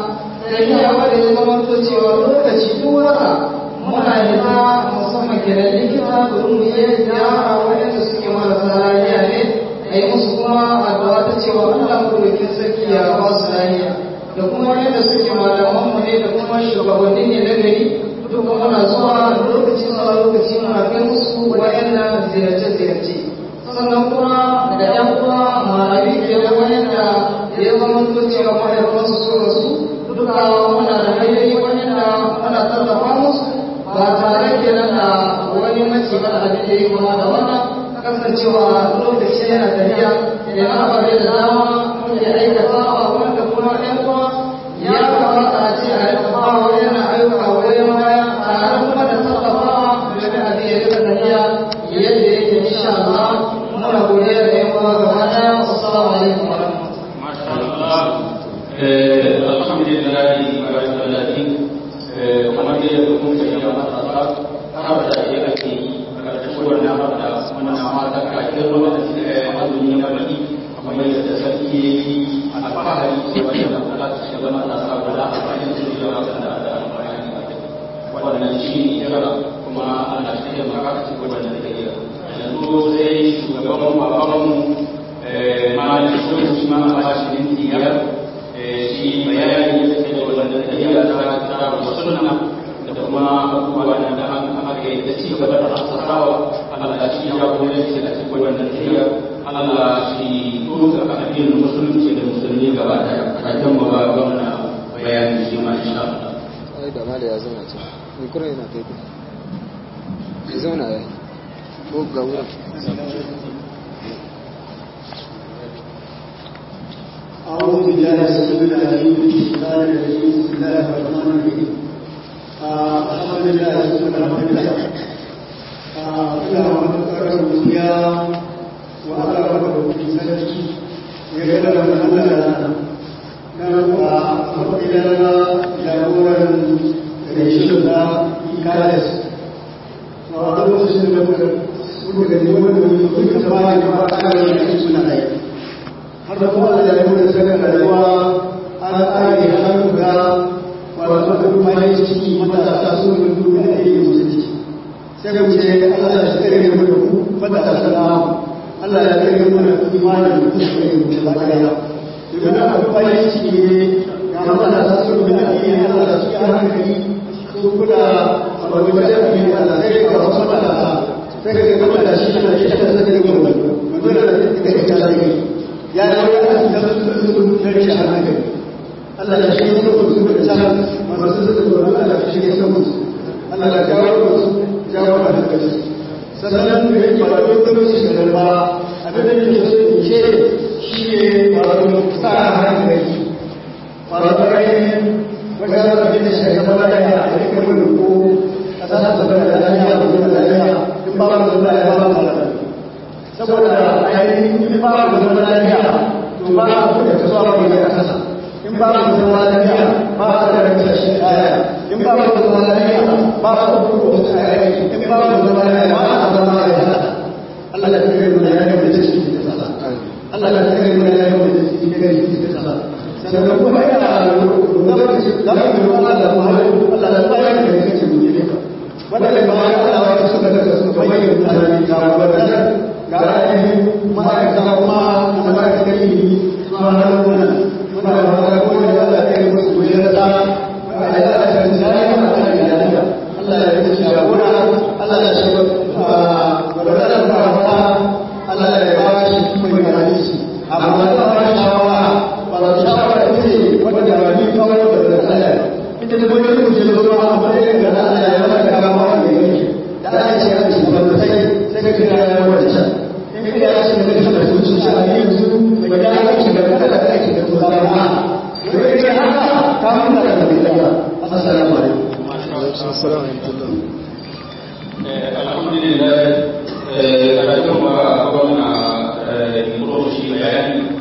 tafiya wadda ya zama to cewa lokaci duk wata muna hita musamman gidan likita domin mu yi ziyara waɗanda suke marasa lafiya ne a yi musu kuma addu'a ta cewa Allah kurokin sarki ya ba su lafiya da kuma yadda suke malaman mu ne da kuma shugabanni ne na gari duk muna zuwa lokaci zuwa lokaci muna kai musu wayannan ziyarce-ziyarce sannan kuma da yan uwa malami ke da wayanda ya zama to cewa mahaifansu su rasu duka muna da hanyoyi wayanda muna tallafa musu ba tare kenan da wani mace ba abin da ya kuma da wannan kasancewa lokaci yana tafiya da ababe da dama muke aikatawa wanda kuma ɗan uwa ya kamata a ce a rika bawa yana ayyuka wajen baya tare kuma da tallafawa domin abin ya rika tafiya yadda yake insha Allah muna godiya da yan uwa gaba ɗaya assalamu alaikum wa alhamdulillah kamar yadda kun sanya matasa har da ya ake yi karkashin wannan har da muna mata kakin ruwa da suka yi azumi na baki kamar yadda sarki ya yi alfahari da wani da kula da shi zama da sa guda a bayan su yi yawa da da amfani wannan shi ne kira kuma ana cikin maka cikin wannan da kira yanzu sai shugaban babanmu malin sun shi ma a bashi minti biyar shi bayani ya ce da wannan tafiya ta ta sunna da kuma abubuwa da da an aka yi da ci gaba da asasawa Allah shi ya goye shi da cikin wannan tafiya Allah shi duka addinin musulunci da musulmi gaba daya kafin mu ba gwamna bayani shi ma insha Allah ai da mala ya zauna can ni kuma yana kai ku ya zauna ya ko ga wurin أعوذ بالله السميع العليم من الشيطان الرجيم بسم الله الرحمن الرحيم الحمد لله ثم الحمد لله ina matuƙar godiya wa Allah wa da sarki ya gada da Allah da na ruwa a mafiya na jagoran da shi da ikalis wa a lokacin da muka suka gani wanda muka ta bayan da ba a kare da suna aiki har da kuma da ya da saka rayuwa an tsare har ga wato da kuma yi ciki matasa su ne duk da yake musulunci sai mu ce Allah shi kare mu da ku matasa salamu Allah ya kare mu da imanin da ku kare mu da baya idan aka kuma yi ciki ne ga matasa su ne da yake Allah su ya hankali su kula a wajen da Allah sai ka wasu matasa sai ka ga matashi da shi da saka da mu mun da kai ta zai ya yi wani a cikin su na rashin hankali Allah ya shi yasa su suka can masu suka zo Allah ya shi yasa musu Allah ya jawo su jawo da hankali sannan da yake ba don kuma shi da ba abin da yake so in ce shi ne wato sa hankali wato ainihin wajen abin da shi ya zama lafiya a rika wani ko a sa ta zama da lafiya a zama da lafiya in ba mu zama ya ba mu lafiya saboda ainihin in ba mu zama lafiya to ba mu da kasuwa mu da kasa in ba mu zama lafiya ba a da rika shi aya in ba mu zama lafiya ba a da kuma wasu aya in ba mu zama lafiya ba a zama ya hada Allah ya kare mu da ya da ciki da kasa Allah ya kare mu da ya da ciki da kasa sannan kuma yana lokaci za mu yi Allah da muhammadu Allah da bayan da ya kace mu ne wanda ba ya Allah ya suka daga su kamar yin azali ga wannan ga ainihin ma'aikata kuma ma'aikatan ilimi su ma na wannan muna da fata ko da Allah ya yi musu gudun da Allah ya yi tsari a kan iyaliya Allah ya yi shagora Allah ya shi wadanda ba fata Allah ya ba shi mai hadisi amma da ba shi shawara ba da shawara ce wadda ba ni kawo da Allah ita da wani mutum ya zo a matsayin da Allah ya maka kama wanda yake da Allah ya ce shi ba sai sai ka kira ya wanda in ka ya ce da kana so shi a yanzu ba da aiki da kada da aiki da to ba ma to in haka ka mun da Allah assalamu alaikum assalamu alaikum alhamdulillah karatun ba gwamna muro shi bayani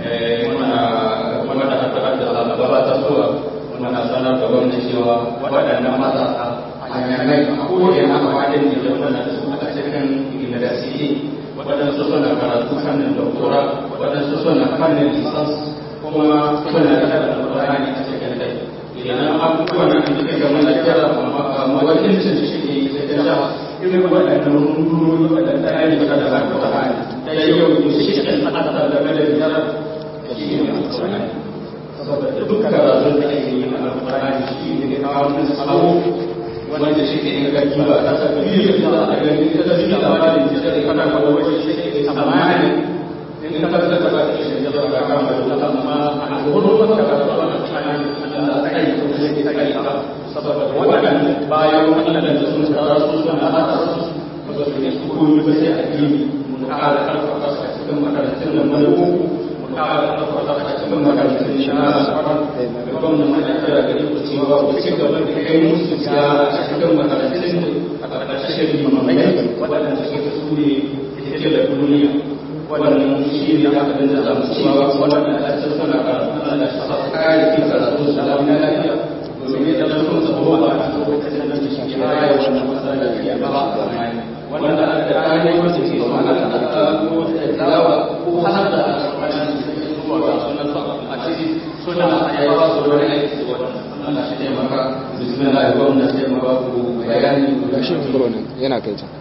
muna muna da haɗa da gabatar zuwa muna sanar da gwamna cewa waɗannan matasa hanyanai a kowane na faɗin ne da muna da su a cikin university waɗansu suna karatu fannin doktora waɗansu suna fannin lisans kuma suna da alƙur'ani a cikin dai idan abubuwan nan da suke mana kira amma wakilcin da shi ke yi sai da irin waɗannan rundunoni waɗanda ya yi da alƙur'ani da yau da shi ke tsada da da biyar shi ne alƙur'ani saboda duk karatun da ake yi na alƙur'ani shi ne kawo mun sabo wanda shi ke inganci ba ta sabi biyu da za a gani ta tafi labarin da zai kana kawo wajen shi ke tsammani in ka tafi da ba ta shi da ba ka kama da amma a gurin wata karatu a alƙur'ani Allah ta yi kuma yake ta yi saboda waɗannan bayan waɗannan da sun tsara su suna hada su ba su yi koyi ba sai a gini mun ƙara ƙarfafa su a cikin makarantun da malamu mun ƙara ƙarfafa su a cikin makarantun shi na asarar da gwamnan mana kira gari ku cewa ku ci gaba da kai musu ziyara a cikin makarantun a ƙarƙashin limamai waɗanda suke su ne ita da duniya wannan shi ne abin da za mu cewa waɗanda a cikin suna karatu Allah ya sa kare kin karatu su da lafiya domin da sun zama ba a lokacin da shi ya raya wannan matsala da ya ba a zamani wanda da kare wasu ke zuwa na da ko da dawa ko har da wannan zuwa ga sunan sa a ciki suna ya ba su wani aiki wannan Allah shi ne maka bismillah ya gwamna sai ma ba ku bayani ga shi mikro nan yana kai ta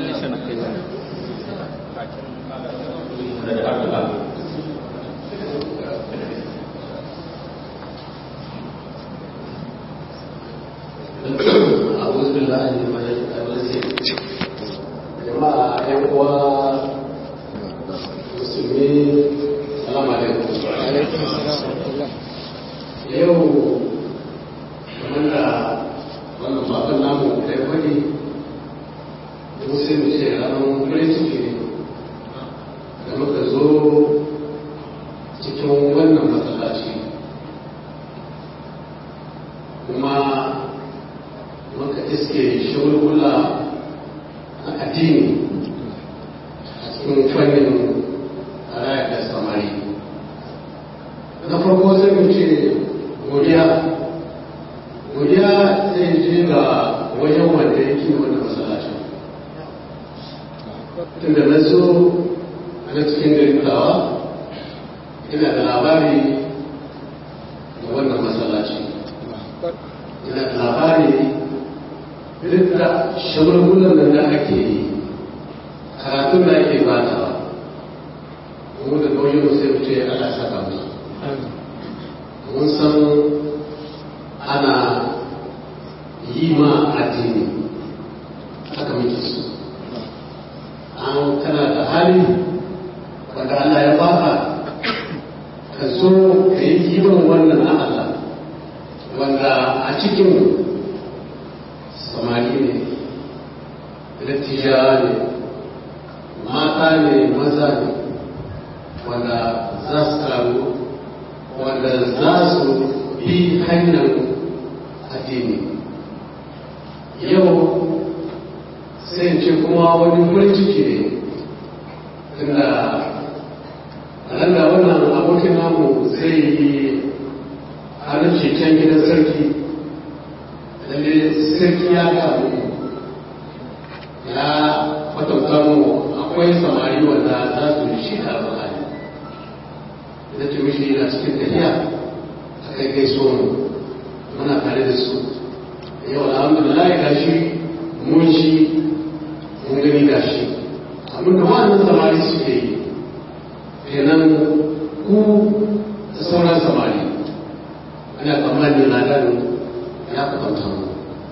أعوذ بالله من الشيطان الرجيم جماعة أيها المسلمين السلام عليكم alaikum assalam yau kamar da wannan bakon namu kai kwani da musu mu ce ranar farin ciki ne da muka zo cikin wannan matsalaci kuma muka iske shagulgula a addini a cikin fannin raya da samari na farko sai mu ce godiya godiya zai je ga wajen wanda yake wanda masallacin tunda na zo a na cikin garin kulawa ina da labari da wannan masallaci ina da labari duk da shagulgulan da ake yi karatun da ake batawa mu da nauyin sai mu ce ana saka musu mun san ana yi ma addini haka muke so an kana da hali wanda cikin samari ne dattijawa ne mata ne maza ne wanda za su taru wanda za su bi hanyar addini yau sai in ce kuma wani farin ciki ne tunda a da wannan abokin namu zai yi harin can gidan sarki lalle sarki ya kamu ya kwatanta mu akwai samari wanda za su yi shi da alfahari da ce mishi yana cikin tafiya a kai gaiso mu muna tare da su yau alhamdulillah ga shi mun shi mun gani ga shi abin da wa'annan samari suke yi kenan ku da sauran samari ana tsammanin ladan ya kwatanta mu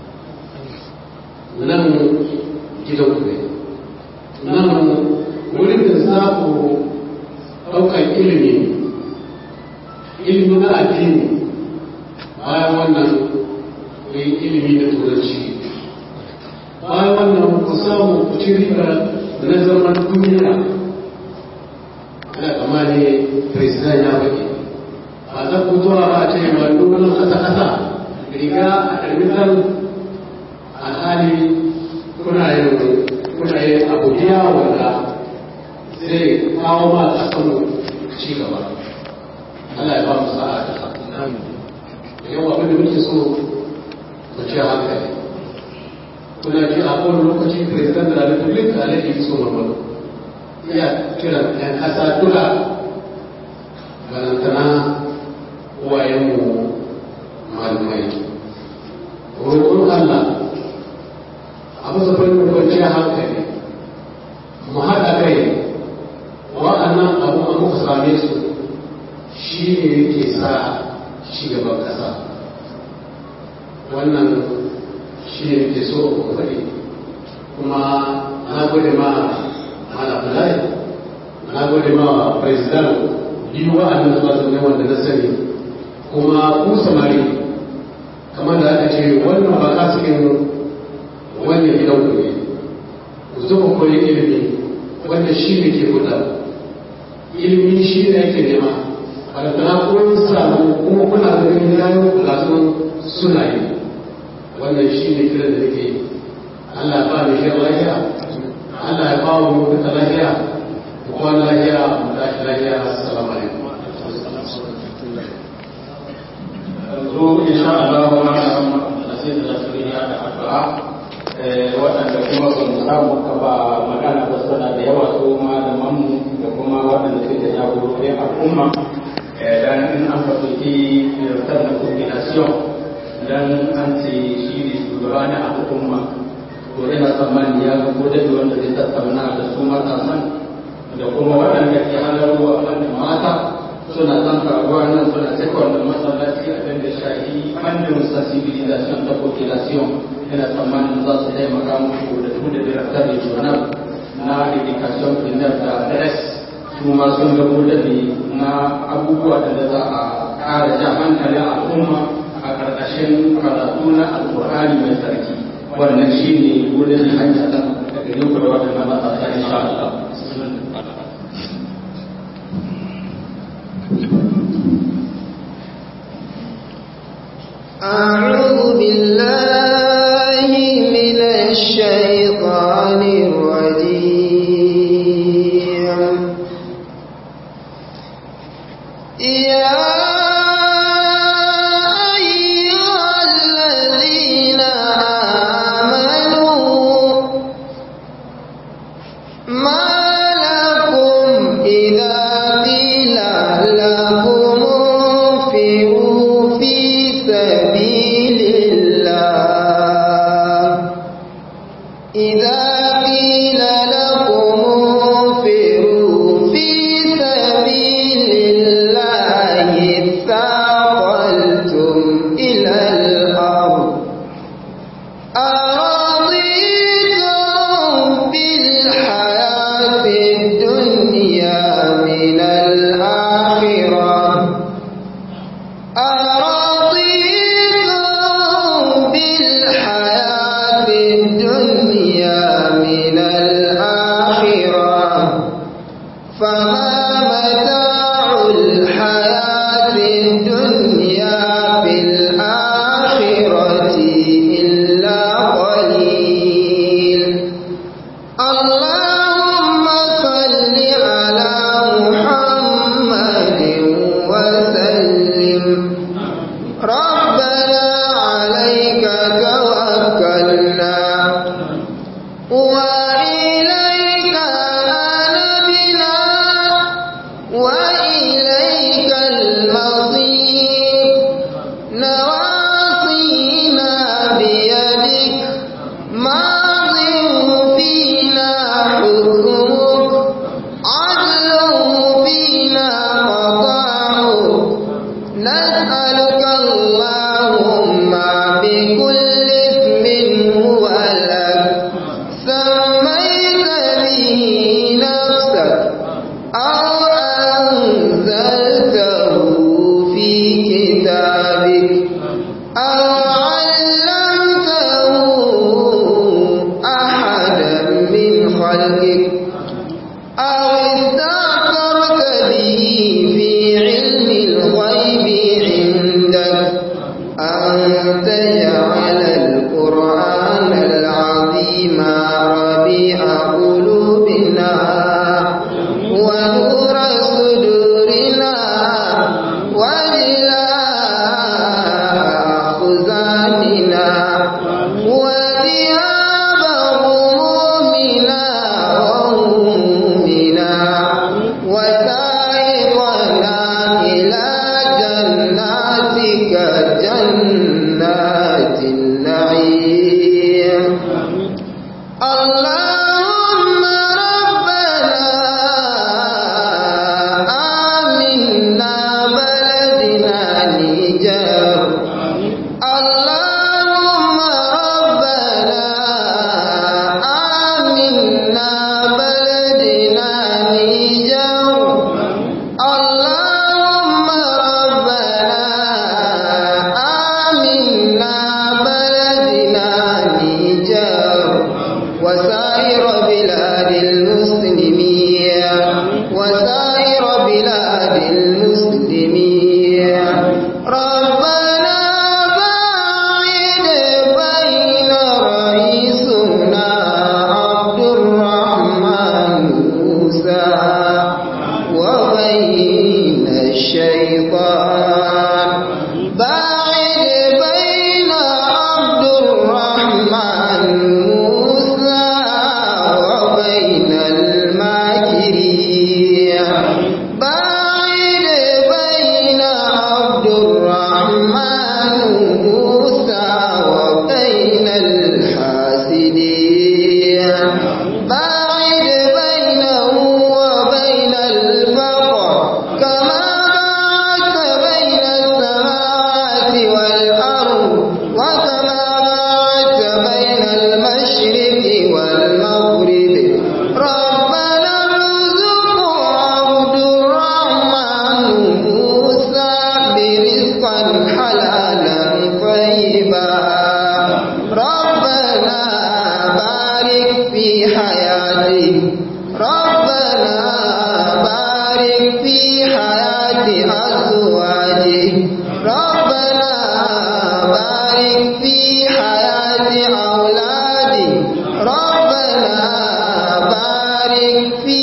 nan gidan ku ne nan wurin da za ku ɗaukar ilimi ilimi na addini bayan wannan ku yi ilimi da turanci bayan wannan ku samu ku ci riba na zaman duniya ana tsammani president ya baki ba za ku zuwa ba ce ba dole kasa kasa riga a ɗarmitar alhali kuna yin kuna yin abu biya wanda zai kawo ma kasan ci gaba Allah ya ba mu sa'a da yau abin da muke so mu ci hankali kuna ji a kowane lokaci president da republic da alaihi so mamadu iya kiran yan kasa duka balantana uwayenmu malamai roƙon Allah a masa fannin kwanciyar hankali mu haɗa kai wa'annan abu a muka same su shi ne yake sa gaban ƙasa wannan shi ne ke so ku faɗi kuma na gode ma malafulai na gode ma president biyu wa'annan zuwa zaune wanda na sani kuma ku samari kamar da aka ce wannan ba ka cikin wannan gidan ku ne ku zo ku koyi ilimi wanda shi ne ke guda ilimi shi ne ake nema balantana kun samu kuma kuna da ganin yayin bukatun suna yi wannan shi ne kiran da nake Allah ya ba mu shi lafiya Allah ya ba mu duka lafiya mu kwana lafiya mu tashi lafiya assalamu alaikum yanzu insha Allah wa na sai da zuriya da addu'a waɗanda kuma ba mu samu ka ba magana ba suna da yawa su malaman mu da kuma waɗanda suke jagorori al'umma dan in an ka ɗauki fitar da coordination dan an ce shi ne shugaba na al'umma to ina tsammani ya ga ko da wanda zai tattauna da su matasan da kuma waɗanda ke halarwa wanda mata suna ɗan faruwa nan suna cikon da masallaci a da shahi fannin sensibilisation ta population ina tsammanin za su taimaka muku da su da director regional na education primaire da adres su ma sun ga gudabi na abubuwa da za a ƙara ja hankalin al'umma a ƙarƙashin karatu na alƙur'ani mai sarki wannan shi ne wurin hanya ɗan daga yau da waɗannan matasa insha Allah. أعوذ بالله من الشيطان الرجيم يا أيها الذين آمنوا ما لكم إذا قيل لكم انفروا في سبيل الله إذا قيل لكم انفروا في سبيل الله اثاقلتم إلى الأرض أرضيتم بالحياة الدنيا من الآخرة أرضيتم الحياة الدنيا من الآخرة فما متاع الحياة الدنيا في الآخرة إلا قليل اللهم صل على محمد وسلم ربنا عليك توكلنا وإليك أنبنا وإليك المصير نواصينا بيدك ماض فينا حكمك عدل فينا قضاؤك نسألك اللهم بكل اسم هو لك سميت به نفسك أو أنزلته في كتابك أو علمته أحدا من خلقك أو استأثرت به في علم الغيب عندك أن تجعل القرآن العظيم ربيع قلوبنا ونور صدورنا وجلاء أحزاننا وثياب همومنا وهمومنا وسائقنا إلى جناتك جنات النعيم اللهم ربنا آمنا بلدنا نيجر اللهم ربنا آمنا بلدنا نيجر اللهم ربنا آمنا بلدنا نيجر وسائر بلاد المسلمين وسائر بلاد المسلمين ربنا باعد بين رئيسنا عبد الرحمن موسى وبين الشيطان باعد بين عبد الرحمن موسى وبين الماكرين باعد بين عبد الرحمن موسى وبين الحاسدين باعد بينه وبين الفقر كما باعدت بين السماوات والأرض وكما باعدت بين المشرق والمغرب ربنا ارزق عبد الرحمن موسى برزقا حلالا طيبا ربنا بارك في حياته ربنا بارك في حياة أزواجه ربنا بارك في حياة أولاده ربنا بارك في